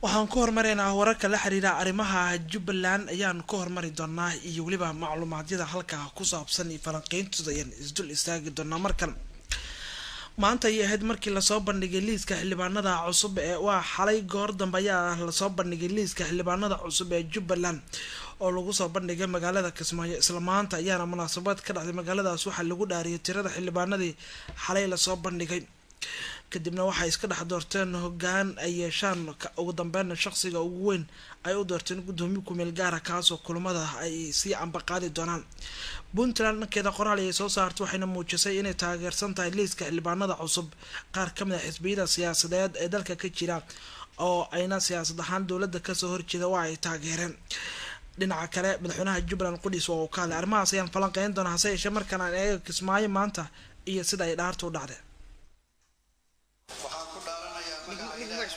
waxaan ku hormaraynaa wararka la xiriira arrimaha jubbaland ayaan ku hormari doonaa iyo weliba macluumaadyada halkaa ku saabsan iyo falanqeyntooda ayaan isdul istaagi doonaa markan maanta ayay ahayd markii lasoo bandhigay liiska xildhibaanada cusub ee waa xalay goor dambe ayaa lasoo bandhigay liiska xildhibaanada cusub ee jubbaland oo lagu soo bandhigay magaalada kismaayo isla maanta ayaana munaasabad ka dhacday magaaladaas waxaa lagu dhaariyay tirada xildhibaanadii xalay lasoo bandhigay kadibna waxay iska dhex doorteen hogaan ay yeeshaan ugu dambeynna shaqsiga ugu weyn ay u doorteen gudoomiye kumeel gaara kaasoo kulamada ay sii ambaqaadi doonaan puntland dhankeeda qoraal ayay soo saartay waxayna muujisay inay taageersan tahay liiska xildhibaanada cusub qaar kamid a xisbiyada siyaasadeed ee dalka ka jira oo ayna siyaasad ahaan dowladda kasoo horjeeda waa ay taageereen dhinaca kale madaxweynaha jubbaland qudhiis waa uu ka hadlay arrimahaas ayaan falanqeyn doonaa hase yeeshee markaan aan eega kismaayo maanta iyo sida ay dhaarta u dhacday waxaan ku dhaaranayaa magaca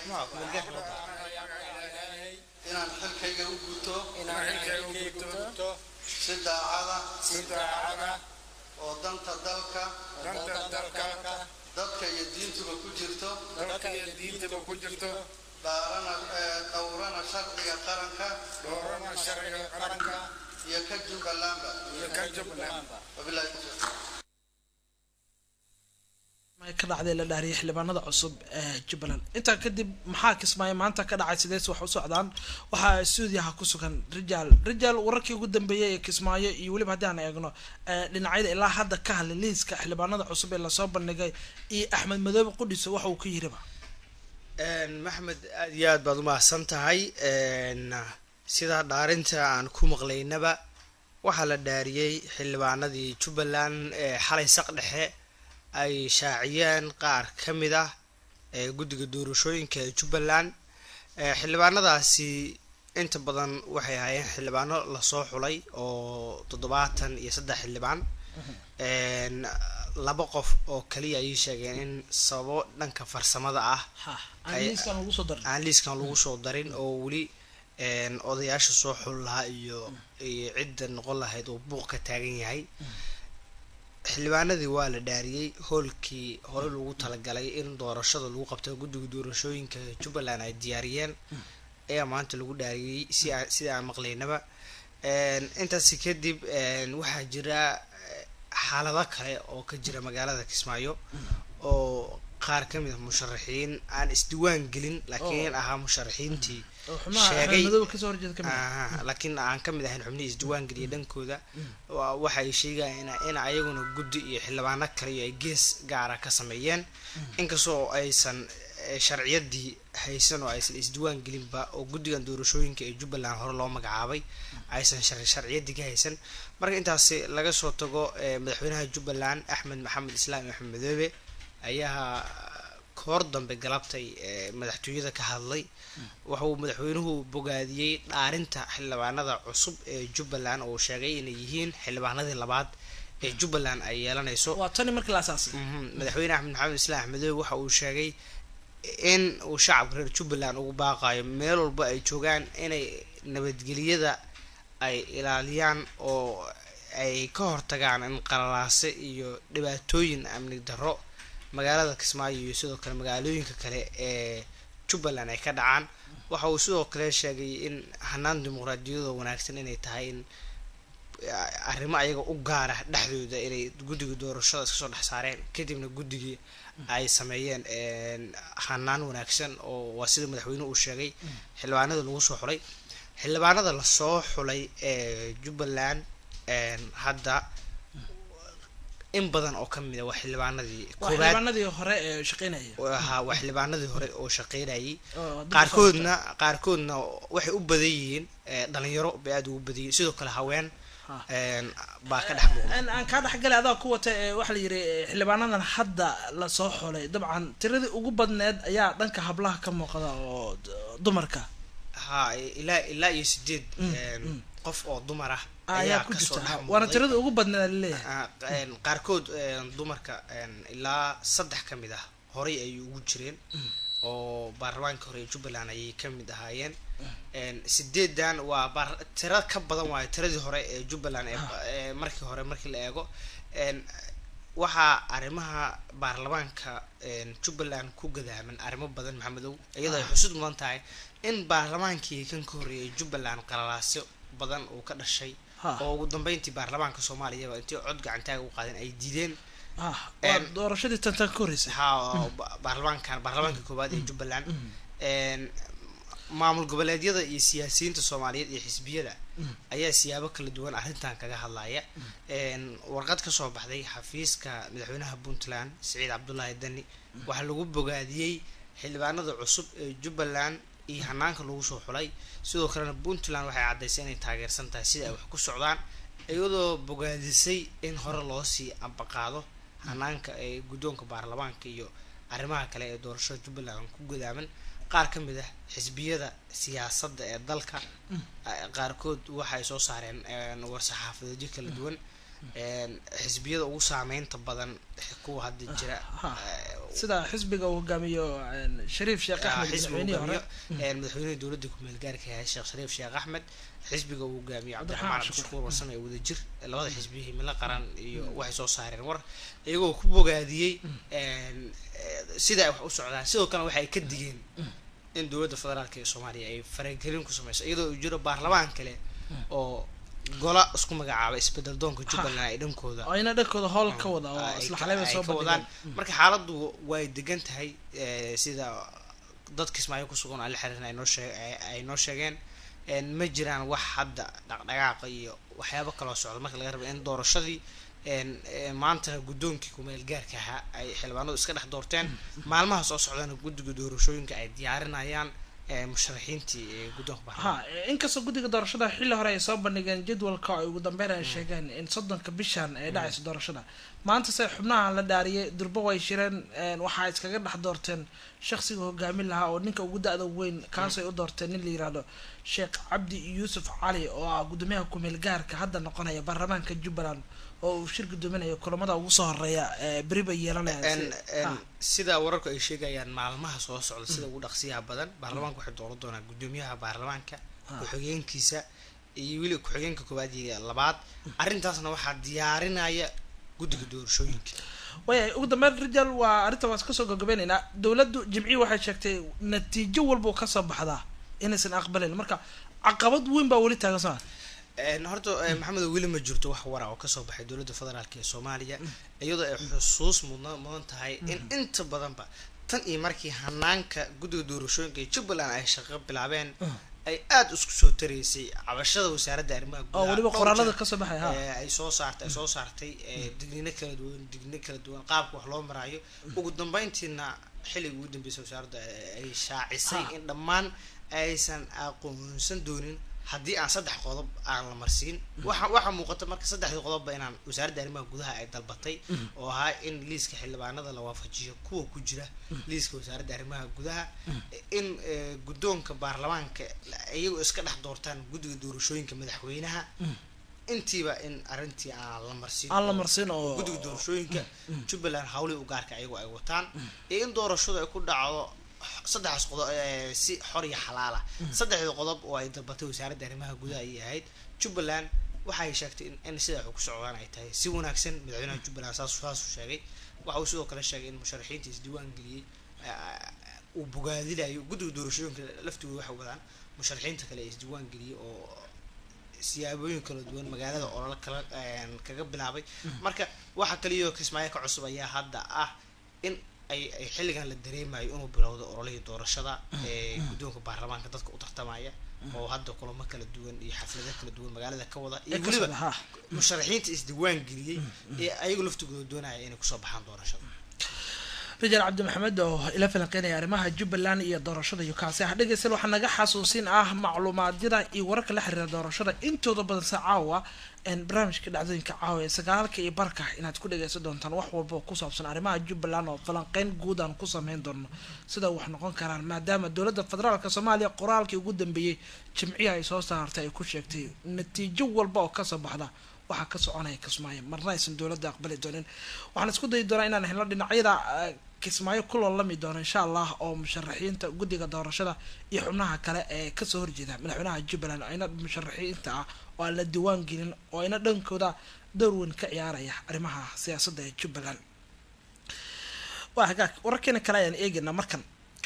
ilaahay inaan xilkayga u guto si daacada oo danta dalka dadka iyo diintuba ku jirto dhaarana dhowrana sharciga qaranka iyo ka jubbalandba wabilahi tawfiiq ka dhacday la dhaariyay xildhibaanada cusub ee jubbaland intaa kadib maxaa kismaayo maanta ka dhacay sidees wax u socdaan waxaa stuudiyaha ku sugan rijaal rijaal wararkii ugu dambeeyay ee kismaayo iyo weliba haddii aan eegno dhinacyada ilaa hadda ka hadlay liiska xildhibaanada cusub ee lasoo bandhigay iyo axmed madoobe qudhiso waxa uu ka yiriba maxmed aad iyo aad baad umahadsan tahay sidaa dhaarinta aan ku maqlaynaba waxaa la dhaariyey xildhibaanadii jubbaland ee xalay saq dhexe ay shaaciyeen qaar ka mid ah ee guddiga doorashooyinka ee jubbaland xildhibaanadaasi inta badan waxay ahaayeen xildhibaano lasoo xulay oo toddobaatan iyo saddex xildhibaan laba qof oo kaliya ayay sheegeen in sababo dhanka farsamada ah aan liiskan lagu soo darin oo weli odayaasha soo xul lahaa iyo iyo cidda noqon lahayd oo buuq ka taagan yahay xildhibaanadii waa la dhaariyey hoolkii hore lagu talagalay in doorashada lagu qabto guddiga doorashooyinka jubbaland ay diyaariyeen ayaa maanta lagu dhaariyey si sida aan maqlaynaba intaasi kadib waxaa jira xaalado kale oo ka jira magaalada kismaayo oo qaar ka mid a musharaxiin aan isdiwaan gelin laakiin ahaa musharaxiintii sheegay laakiin aan ka mid ahayn xubnihii isdiwaan geliya dhankooda waxay sheegayaan in ayaguna guddi iyo xildhibaano kale iyo ay gees gaara ka sameeyeen inkastoo aysan sharciyadii haysan oo aysan isdiwaan gelinba oo guddigan doorashooyinka ee jubbaland hore loo magacaabay aysan sharciyadii ka haysan marka intaasi laga soo tago madaxweynaha jubbaland axmed maxamed islaam axmed madoobe ayaa koor dambe galabtay madaxtooyada ka hadlay waxauu madaxweynuhu bogaadiyey dhaarinta xildhibaanada cusub ee jubbaland oo sheegay inay yihiin xildhibaanadii labaad ee jubbaland ay yeelanayso madaxweyne axmed maxamed islaam axmedoobe waxa uu sheegay in uu shacabka reer jubbaland ugu baaqayo meel walba ay joogaan inay nabadgeliyada ay ilaaliyaan oo ay ka hortagaan in qalalaase iyo dhibaatooyin amni darro magaalada kismaayo iyo sidoo kale magaalooyinka kale ee jubbaland ay ka dhacaan waxa uu sidoo kale sheegay in hanaan dimuqraadiyadoo wanaagsan inay tahay in arrimo ayaga u gaara dhexdooda inay guddiga doorashada iska soo dhex saareen kadibna guddigii ay sameeyeen hanaan wanaagsan oo waa sida madaxweynuhu uu sheegay xildhibaanada lagu soo xulay xildhibaanada lasoo xulay ee jubbaland hadda in badan oo kamid a waa xildhibaanadii xildhibaanadii hore ee shaqeynaya ha waa xildhibaanadii hore oo shaqeynayay qaarkoodna qaarkoodna waxay u badan yihiin dhalinyaro bay aada ugu badan yihiin sidoo kale haween baa ka dhex muuqda aan kaa dhexgalay adaa ku wata waxaa la yiri xildhibaanadan hadda lasoo xolay dabcan tiradii ugu badneed ayaa dhanka hablaha ka muuqda oo dumarka ha ilaa ilaa iyo sideed qof oo dumar ah ayaa ku jirta waana tiradii ugu badneed laleeyahay qaarkood dumarka ilaa saddex ka mid ah horay ayay ugu jireen oo baarlamaanka hore ee jubbaland ayay ka mid ahaayeen sideedan waa baar- tira ka badan waayo tiradii hore ee jubbaland ee ee markii hore markii la eego waxaa arrimaha baarlamaanka jubbaland ku gadaaman arrimo badan maxamedow iyadoo ay xusud mudan tahay in baarlamaankii kan ka horreeyay jubbaland qalalaasyo badan uu ka dhashay Ha. oo ugu dambeyntii baarlamaanka soomaaliyaba intii cod gacantaaga u qaadeen ay diideen ah waa Een- doorashadii tantan ka horreysay ha ba- baarlamaankan baarlamaanka koowaad ee jubbaland een, maamul goboleedyada iyo siyaasiyiinta soomaaliyeed iyo xisbiyada ayaa siyaabo kala duwan arrintan kaga hadlaya een, warqad kasoo baxday xafiiska madaxweynaha puntland siciid cabdulaahi dani waxaa lagu bogaadiyey xildhibaanada cusub ee jubbaland iyo hanaanka lagu soo xulay sidoo kalena puntland waxay caddaysay inay taageersan tahay sida ay wax ku socdaan iyadoo bogaadisay in hore loo sii ambaqaado hanaanka ee guddoonka baarlamaanka iyo arrimaha kale ee doorashada jubbaland ku godaaman qaar ka mid ah xisbiyada siyaasadda ee dalka eh, qaarkood waxay soo saareen een, war-saxaafadeedyo kala duwan een, xisbiyada ugu saameynta badan kuwa hadda jira Ha. eh, sida xisbiga uu hogaamiyo een, shariif sheekh ah, axmed xisbiga madaxweynihii hore hogaamiyo een, madaxweynaha dowladda ku-meel gaarka yahay sheekh shariif sheekh axmed xisbiga uu hogaamiyo Cabdiraxmaan cabdiraxmaan Cabdishakuur. cabdishakuur warsame ee wadajir labada xisbiya himilo qaran iyo waxay soo saareen war iyagoo ku bogaadiyey een, eh, sida ay wax u socdaan sidoo kale waxay ka digeen in dowladda federaalk ee soomaaliya ay faragelin ku sameyso iyadoo uu jiro baarlamaan kale oo gola isku magacaaba isbedel doonka jubbaland ay dhankooda oo ina dhankooda howl ka wada oo ay isla ka- xaleyba ay soo ka wadaan bandhigeen marka xaaladdu way degan tahay eh, sida dadka ismaaciil ku sugan ala xiriirin ay noo sheeg ay- ay noo sheegeen En ma jiraan wax hadda dhaqdhaqaaqa iyo waxyaabo kaloo socda marka laga rabo in doorashadii en eh, maantana guddoonkii kumeel gaarka ahaa ay xildhibaanadu iska dhex doorteen maalmaha soo socdana guddiga doorashooyinka ay diyaarinayaan eh, musharaxiintii ee guddoonka baarlamaanka ha inkastoo guddiga doorashada xilli hore ay soo bandhigeen jadwalka ay ugu dambeyn ay sheegeen in soddonka bishan ay dhacayso doorashada maanta se xubnaha la dhaariyay durbo way shireen een, waxaa iskaga dhex doorteen shakhsiga hogaamin lahaa oo ninka ugu da-da weyn kaasay u doorteen nin la yiraahdo sheekh cabdi yuusuf cali oo ah guddoomiyaha kumeel gaarka hadda noqonaya baarlamaanka jubbaland oo uu shir guddoominayo kulamada ugu soo horeeya ee beri bay yeelanayaan En- si- en ha. sida wararku ay sheegayaan maalmaha soo socda sida ugu dhaqsiyaha badan baarlamaanka waxay dooran doonaa guddoomiyaha baarlamaanka Ah. ku-xigeenkiisa iyo weli ku-xigeenka koowaad iyo labaad arrintaasna waxaa diyaarinaya guddiga doorashooyinka wayahay ugu dambeyn rijal waa arrinta waan kasoo gabagabeyneynaa dowladdu jimcihii waxay sheegtay natiijo walba oo kasoo baxdaa inaysan aqbalin marka caqabad weyn baa weli taagan soo En horta eh, maxamed weli ma jirto wax wara oo kasoo baxay dowladda federaalk ee soomaaliya iyadoo ay xusuus mudan mudan tahay in inta badanba tan iyo markii hanaanka guddiga doorashooyinka ee jubbaland ay shaqo bilaabeen ay aada isku soo taraysay cabashada wasaaradda arrimaha oo gudaha weliba dhowr qoraalada jeer, kasoo baxay ha ee, ay soo saartay ay soo saartay ee, digniino kala duwan digniino kala duwan qaabka wax loo maraayo ugu dambeyntiina xilligii ugu dambeysay wasaaradda ay- ay shaacisay Ha. in dhammaan aysan aqoonsan doonin haddii aan saddex qodob aan la marsiin waxa waxaa muuqata marka saddexdii qodobba inaan wasaaradda arrimaha gudaha ay dalbatay oo ahaa in liiska xildhibaanada la waafajiyo kuwa ku jira liiska wasaaradda arrimaha gudaha in eh, guddoonka baarlamaanka iyagoo iska dhex doortaan guddiga doorashooyinka madaxweynaha intiiba in arrintii aan la marsiin aan la oo- marsin oo guddiga doorashooyinka jubbaland hawlihii u gaarka ayagu ay wataan iyo in doorashadu ay ku dhacdo saddexdaas qodob ee, si xor iyo xalaala saddexda qodob oo ay dalbatay wasaaradda arrimaha gudaha ayay ahayd jubbaland waxay sheegtay in, in sida wax ku socdaan ay tahay si wanaagsan madaxweynaha jubbaland saas saasuu sheegay waxa uu sidoo kale sheegay in musharaxiinta isdiiwaan geliyey eh, uu bogaadinayo guddiga doorashooyinka laftigooda waxay wadaan musharaxiinta kale ee isdiiwaan geliyey oo siyaabooyin kala duwan magaalada olole kala een, kaga bilaabay marka waxa kaliyo kismaayo ka cusub ayaa hadda ah in ay ay xilligan la dareemayo inuu bilowdo ololihii doorashada ee guddoonka baarlamaanka dadka u tartamaya oo hadda kulamo kala duwan iyo xaflado kala duwan magaalada ka wada iyo ee kasoo weliba ha musharaxiinta isdiiwaan geliyey ee ayagu laftigooda doonaya inay kusoo baxaan doorashada rijal cabdi maxamed oo ila falanqeynaya arrimaha jubbaland iyo doorashada iyo kaasi ah dhegeystayaal waxaa naga xasuusin ah macluumaadyada iyo wararka la xiriira doorashada intooda badan se caawa een barnaamijka dhacdooyinka caawa ee sagaalka iyo barka inaad ku dhegeysan doontaan wax walba oo ku saabsan arrimaha jubbaland oo falanqeyn guud aan ku sameyn doono sida wax noqon karaan maadaama dowladda federaalka soomaaliya qoraalkii ugu dambeeyey jimcihi ay soo saartay ay ku sheegtay natiijo walba oo kasoo baxda waxaa ka soconaya kismaayo marna aysan dowladda aqbali doonin waxaan isku dayi doonaa inaan helno dhinacyada eh, kismaayo ku loolami doono insha allah oo musharaxiinta guddiga doorashada iyo xubnaha kale ee kasoo horjeeda madaxweynaha jubbaland ayna musharaxiinta ah oo aan la diiwaan gelin oo ayna dhankooda door weyn ka ciyaaraya arrimaha siyaasadda ee jubbaland waa hagaag wararkeena kale ayaan eegaynaa markan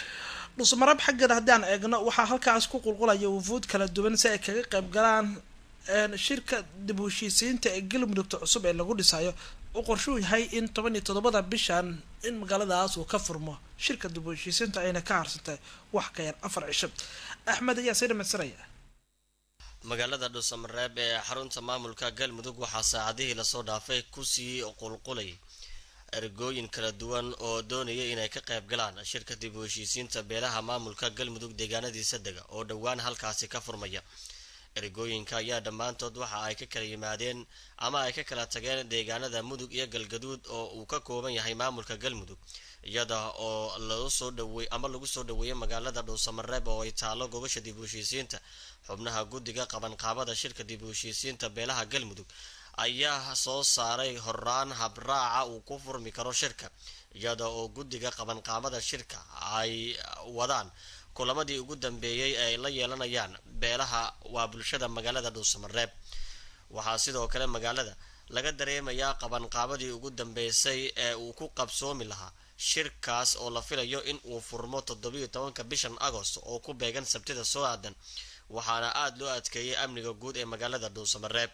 dhusmarab xaggeeda haddii aan eegno waxaa halkaas ku qulqulaya wufuud kala duwan si ay kaga qayb galaan shirka dib u heshiisiinta ee galmudugta cusub ee lagu dhisayo uu qorshuu yahay in toban iyo toddobada bishan in magaaladaas uu ka furmo shirka dib u heshiisiinta ayna ka harsantay wax ka yar afar cisho axmed ayaa sii dhamaystiraya magaalada dhuusamareeb ee xarunta maamulka galmudug waxaa saacadihii lasoo dhaafay kusii qulqulay ergooyin kala duwan oo doonaya inay ka qayb galaan shirka dib u heshiisiinta beelaha maamulka galmudug deegaanadiisa dega oo dhowaan halkaasi ka furmaya ergooyinka ayaa dhammaantood waxa ay ka kala yimaadeen ama ay ka kala tageen deegaanada mudug iyo galgaduud oo uu ka kooban yahay maamulka galmudug iyada oo lagu soo dhawey ama lagu soo dhaweeyay magaalada dhuusamareeb oo ay taalo gobasha dib u heshiisiinta xubnaha guddiga qabanqaabada shirka dib u heshiisiinta beelaha galmudug ayaa soo saaray horaan habraaca uu ku furmi karo shirka iyada oo guddiga qabanqaabada shirka ay wadaan kulamadii ugu dambeeyey ee ay la yeelanayaan beelaha waa bulshada magaalada dhuusamareeb waxaa sidoo kale magaalada laga dareemayaa qabanqaabadii ugu dambeysay ee uu ku qabsoomi lahaa shirkaas oo la filayo in uu furmo toddobiyo tobanka bishan agost oo ku beegan sabtida soo aadan waxaana aada loo adkeeyay amniga guud ee magaalada dhuusamareeb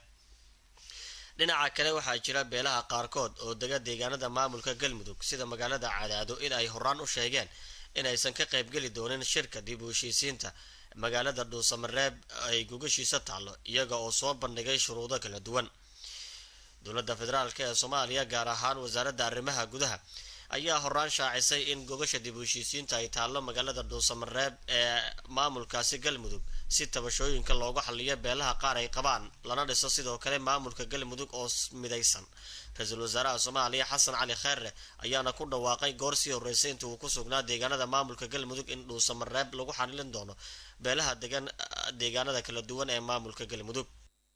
dhinaca kale waxaa jira beelaha qaarkood oo dega deegaanada maamulka galmudug sida magaalada cadaado in ay horaan u sheegeen inaysan ka qaybgeli doonin shirka dib u heshiisiinta magaalada dhuusamareeb ay gogashiisa taallo iyaga oo soo bandhigay shuruudo kala duwan dowladda federaalk ee soomaaliya gaar ahaan wasaaradda arrimaha gudaha ayaa horaan shaacisay in gogasha dib u heshiisiinta ay taallo magaalada dhuusamareeb ee maamulkaasi galmudug si tabashooyinka loogu xaliyo beelaha qaar ay qabaan lana dhiso sidoo kale maamulka galmudug oo midaysan ra-iisul wasaaraha soomaaliya xasan cali kheerre ayaana ku dhawaaqay goor sii horreysay inta uu ku sugnaa deegaanada maamulka galmudug in dhuusamareeb lagu xalilin doono beelaha degan deegaanada kala duwan ee maamulka galmudug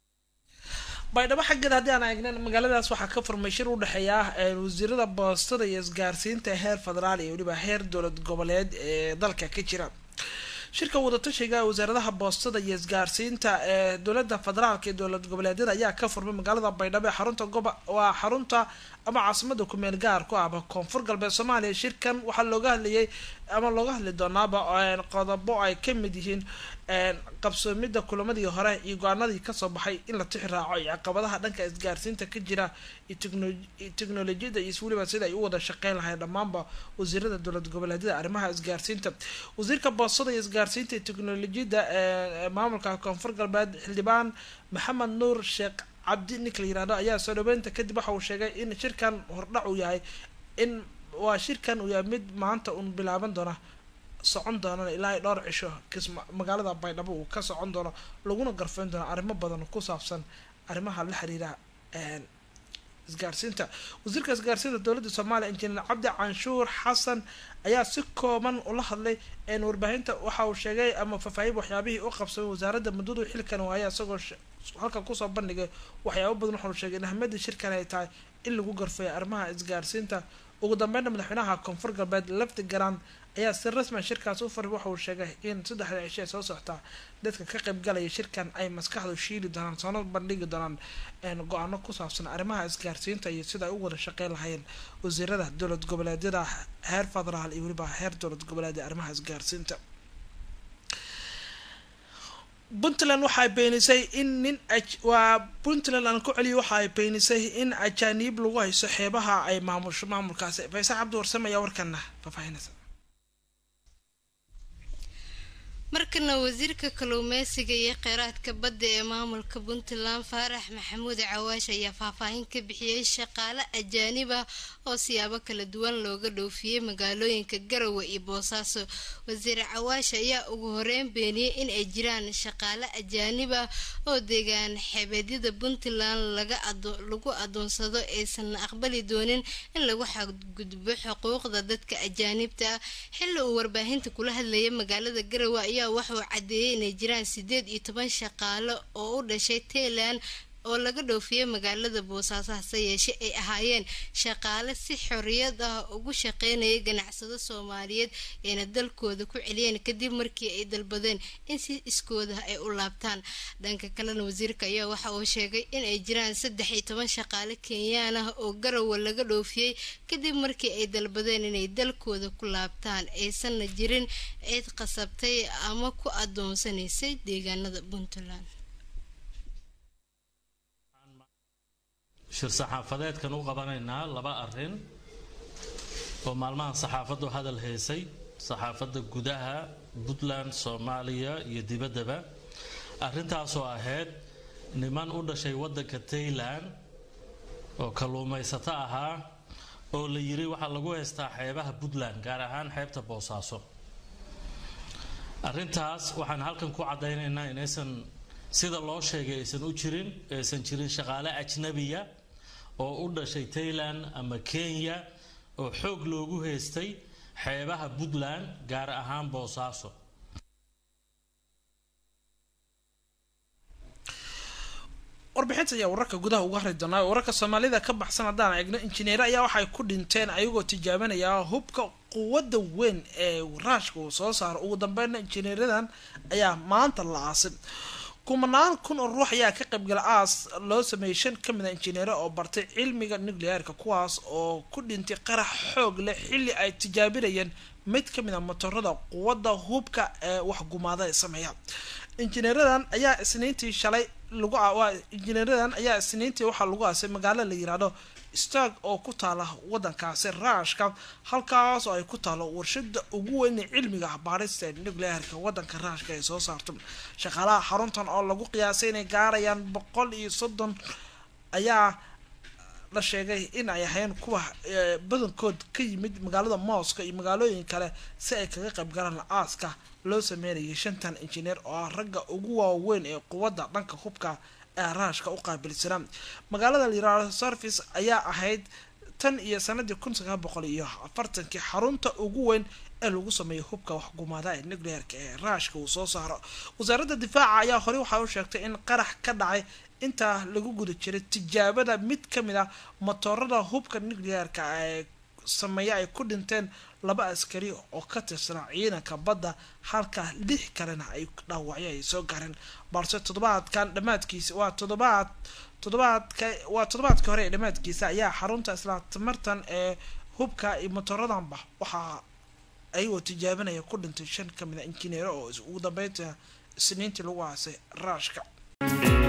baydhabo xaggeeda haddii aan eegnan magaaladaas waxaa ka furmay shir u dhexeeya wasiirada boostada iyo isgaarsiinta heer federaal iyo weliba heer dowlad goboleed ee dalka ka jira shirka wadatashiga wasaaradaha boostada iyo isgaarsiinta ee dowlada federaalka iyo dowlad goboleedyada ayaa ka furmay magaalada baydhabo ee xarunta goba waa xarunta ama caasimada kumeel gaar ku ahba koonfur galbeed soomaaliya shirkan waxaa looga hadlayay ama looga hadli doonaaba qodobo ay kamid yihiin qabsoomida kulamadii hore iyo go-aanadii kasoo baxay in la tixi raaco iyo caqabadaha dhanka isgaarsiinta ka jira iyo teknolojiyada iyo weliba sida ay u wada shaqeyn lahayn dhammaanba wasiirada dowlad goboleedyada arrimaha isgaarsiinta wasiirka boostada iyo isgaarsiinta iyo teknolojiyada ee maamulka koonfur galbeed xildhibaan maxamed nuur sheekh cabdi ninka la yirahdo ayaa soo dhaweynta kadib waxa uu sheegay in shirkan hordhac uu yahay in waa shirkan uu yahay mid maanta uun bilaaban doona socon doonana ilaa ay dhowr cisho kisma magaalada baydhabo uu ka socon doono laguna garfeyn doono arrimo badan ku saabsan arrimaha la xiriira isgaarsiinta wasiirka isgaarsiinta dowladda soomaaliya injineer cabdi canshuur xasan ayaa si kooban ula hadlay warbaahinta waxa uu sheegay ama faahfaahin waxyaabihii u qabsamay wasaaradda muddadu xilkan waaya isagoo halkan kusoo bandhigay waxyaabo badan waxauu sheegay in ahmiyadda shirkan ay tahay in lagu garfeeyo arrimaha isgaarsiinta ugu dambeynna madaxweynaha koonfur galbeed lafti garan ayaa si rasmian shirkaas u faray waxa uu sheegay in saddexda cisho ee soo soctaa dadka ka qaybgalaya shirkan ay maskaxdu shiili doonaan soona bandhigi doonaan go-aano ku saabsan arrimaha isgaarsiinta iyo sida ay u wada shaqeyn lahayeen wasiirada dowlad goboleedyada heer federaal iyo weliba heer dowlad goboleed ee arrimaha isgaarsiinta puntland waxaay beenisay in nin waa puntland aan ku celiya waxa ay beenisay in ajaaniib lagu hayso xeebaha ay maamusho maamulkaasi faysal cabdi warsame ayaa warkana faahfaahinaysa markana wasiirka kalluumeysiga iyo kheyraadka badda ee maamulka puntland faarax maxamuud cawaash ayaa faahfaahin ka bixiyey shaqaale ajaanib ah oo siyaabo kala duwan looga dhoofiyey magaalooyinka garowe iyo boosaaso wasiir cawaash ayaa ugu horeyn beeniyey in ay jiraan shaqaale ajaanib ah oo deegaan xeebeedyada puntland lagu adoonsado aysan aqbali doonin in lagu xadgudbo xuquuqda dadka ajaanibta ah xilli uu warbaahinta kula hadlayay magaalada garowe ayaa waxauu cadeeyey inay jiraan sideed iyo toban shaqaale oo u dhashay tailand oo laga dhoofiyey magaalada boosaaso hase yeeshe ay ahaayeen shaqaale si xorriyad ah ugu shaqeynaya ganacsado soomaaliyeed ayna dalkooda ku celiyeen kadib markii ay dalbadeen in si iskooda ay u laabtaan dhanka kalena wasiirka ayaa waxa uu sheegay in ay jiraan saddex iyo toban shaqaale kenyaan ah oo garowa laga dhoofiyey kadib markii ay dalbadeen inay dalkooda ku laabtaan aysanna jirin cid qasabtay ama ku adoonsanaysay deegaanada puntland shir saxaafadeedkan u qabanaynaa laba arrin oo maalmahan saxaafaddu hadal haysay saxaafadda gudaha puntland soomaaliya iyo dibaddaba arrintaasoo ahayd niman u dhashay waddanka taylan oo kalluumaysato ahaa oo la yiri waxaa lagu haystaa xeebaha puntland gaar ahaan xeebta boosaaso arrintaas waxaan halkan ku caddaynaynaa inaysan sida loo sheegay aysan u jirin aysan jirin shaqaale ajnabiya oo u dhashay tayland ama kenya oo xoog loogu haystay xeebaha puntland gaar ahaan boosaaso warbixinta ayaa wararka gudaha uga hari doonaa wararka soomaalida ka baxsan haddaan eegno injineer ayaa waxay ku dhinteen ayagoo tijaabanaya hubka quwadda weyn ee raashka uu soo saaro ugu dambeynna injineeradan ayaa maanta la aasin kumanaan kun oo ruux ayaa ka qaybgala aas loo sameeyey shan ka mid a injineero oo bartay cilmiga nucleaarka kuwaas oo ku dhintay qarax xoog leh xilli ay tijaabinayeen mid ka mid a motorada quwadda hubka ee waxgumaada ee sameeya injineeradan ayaa isniintii shalay lagu waa injineeradan ayaa isniintii waxaa lagu aasay magaalo la yiraahdo stag oo ku taala wadankaasi raashka halkaas oo ay ku taalo warshada ugu weyn ee cilmiga baarista ee nucleaarka wadanka raashka ay soo saarto shaqaalaha xaruntan oo lagu qiyaasay inay gaarayaan boqol iyo soddon ayaa la sheegay in ay ahayn kuwa badankood ka yimid magaalada mooska iyo magaalooyin kale si ay kaga qayb galaan aaska loo sameynayay shantan injineer oo ah ragga ugu waaweyn ee quwadda dhanka hubka ee raashka u qaabilsanaa magaalada liraado service ayaa ahayd tan iyo sanadii kun sagaal boqol iyo afartankii xarunta ugu weyn ee lagu sameeyo hubka waxgumaada ee nuclearka ee raashka uu soo saaro wasaaradda difaaca ayaa horey waxaa u sheegtay in qarax ka dhacay intaa lagu guda jiray tijaabada mid ka mid ah motorada hubka nuclearka ee sameeya ay ku dhinteen laba askari oo ka tirsanaa ciidanka badda halka lix kalena ay dhaawacyo ay soo gaareen balse toddobaadkan dhammaadkiisa waa toddobaad toddobaadka waa toddobaadkii hore ee dhammaadkiisa ayaa xarunta isla tamartan ee hubka iyo motoradanba waxaa ayagoo tijaabinaya ku dhintay shan ka mid a injineero oo ugu dambeynta isniintii lagu aasay raashka